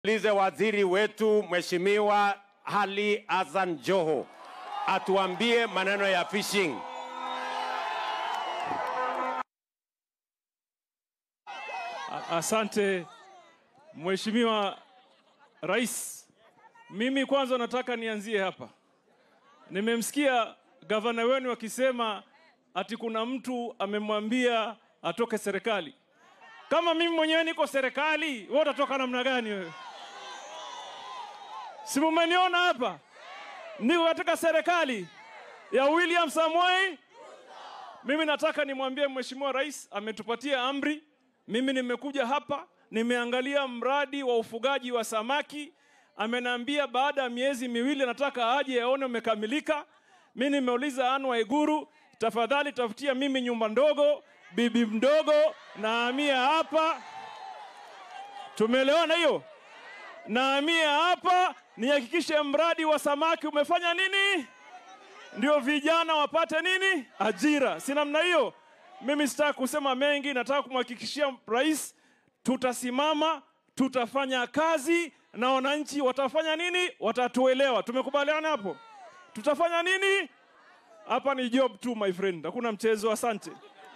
Lize waziri wetu Mheshimiwa Ali Hassan Joho atuambie maneno ya fishing. A- Asante Mheshimiwa Rais. Mimi kwanza nataka nianzie hapa. Nimemsikia gavana wenu akisema ati kuna mtu amemwambia atoke serikali. Kama mimi mwenyewe niko serikali, wewe utatoka namna gani wewe? Si mumeniona hapa? Niko katika serikali ya William Samoei mimi nataka nimwambie Mheshimiwa Rais ametupatia amri. Mimi nimekuja hapa, nimeangalia mradi wa ufugaji wa samaki. Ameniambia baada ya miezi miwili nataka aje aone umekamilika. Mimi nimeuliza Anne Waiguru, tafadhali tafutia mimi nyumba ndogo, bibi mdogo na amia hapa. Tumeelewana hiyo? Naamia hapa nihakikishe mradi wa samaki umefanya nini? ndio vijana wapate nini? Ajira. Si namna hiyo? Mimi sitaki kusema mengi, nataka kumhakikishia rais tutasimama, tutafanya kazi na wananchi watafanya nini? Watatuelewa. Tumekubaliana hapo? Tutafanya nini? Hapa ni job tu my friend, hakuna mchezo. Asante.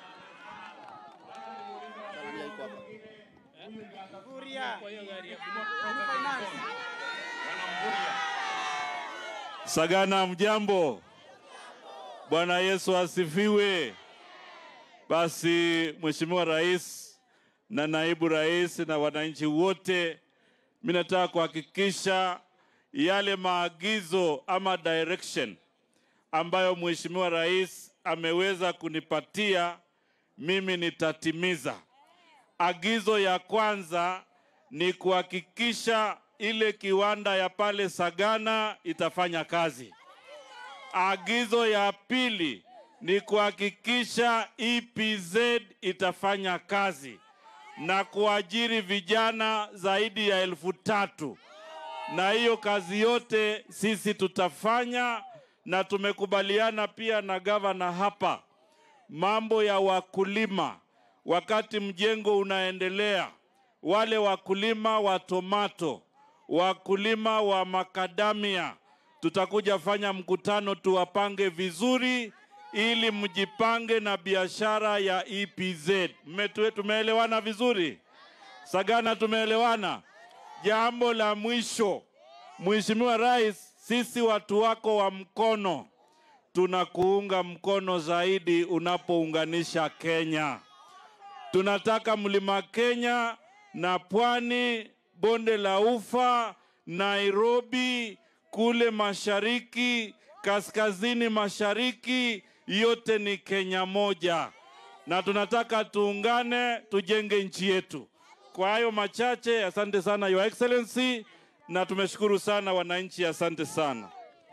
Sagana, mjambo. Bwana Yesu asifiwe. Basi Mheshimiwa Rais na naibu rais na wananchi wote, mimi nataka kuhakikisha yale maagizo ama direction ambayo Mheshimiwa Rais ameweza kunipatia mimi nitatimiza. Agizo ya kwanza ni kuhakikisha ile kiwanda ya pale Sagana itafanya kazi. Agizo ya pili ni kuhakikisha EPZ itafanya kazi na kuajiri vijana zaidi ya elfu tatu na hiyo kazi yote sisi tutafanya, na tumekubaliana pia na gavana hapa mambo ya wakulima. Wakati mjengo unaendelea, wale wakulima wa tomato, wakulima wa makadamia, tutakuja fanya mkutano tuwapange vizuri, ili mjipange na biashara ya EPZ. Mmetue- Tumeelewana vizuri? Sagana, tumeelewana? Jambo la mwisho, Mheshimiwa Rais, sisi watu wako wa mkono tunakuunga mkono zaidi unapounganisha Kenya. Tunataka mlima Kenya na pwani, bonde la Ufa, Nairobi, kule mashariki, kaskazini mashariki, yote ni Kenya moja, na tunataka tuungane, tujenge nchi yetu. Kwa hayo machache, asante sana Your Excellency, na tumeshukuru sana wananchi, asante sana.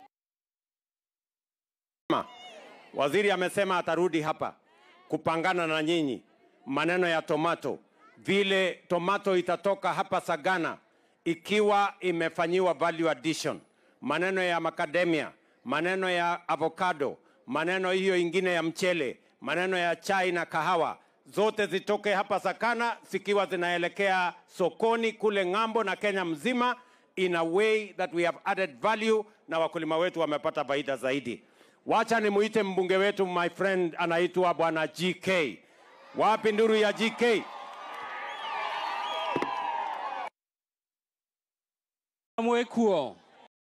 Waziri amesema atarudi hapa kupangana na nyinyi maneno ya tomato, vile tomato itatoka hapa Sagana ikiwa imefanyiwa value addition, maneno ya macadamia, maneno ya avocado, maneno hiyo ingine ya mchele, maneno ya chai na kahawa, zote zitoke hapa Sagana zikiwa zinaelekea sokoni kule ng'ambo na Kenya mzima in a way that we have added value na wakulima wetu wamepata faida zaidi. Wacha nimuite mbunge wetu my friend anaitwa bwana GK. Wapi nduru ya GK? mwekuo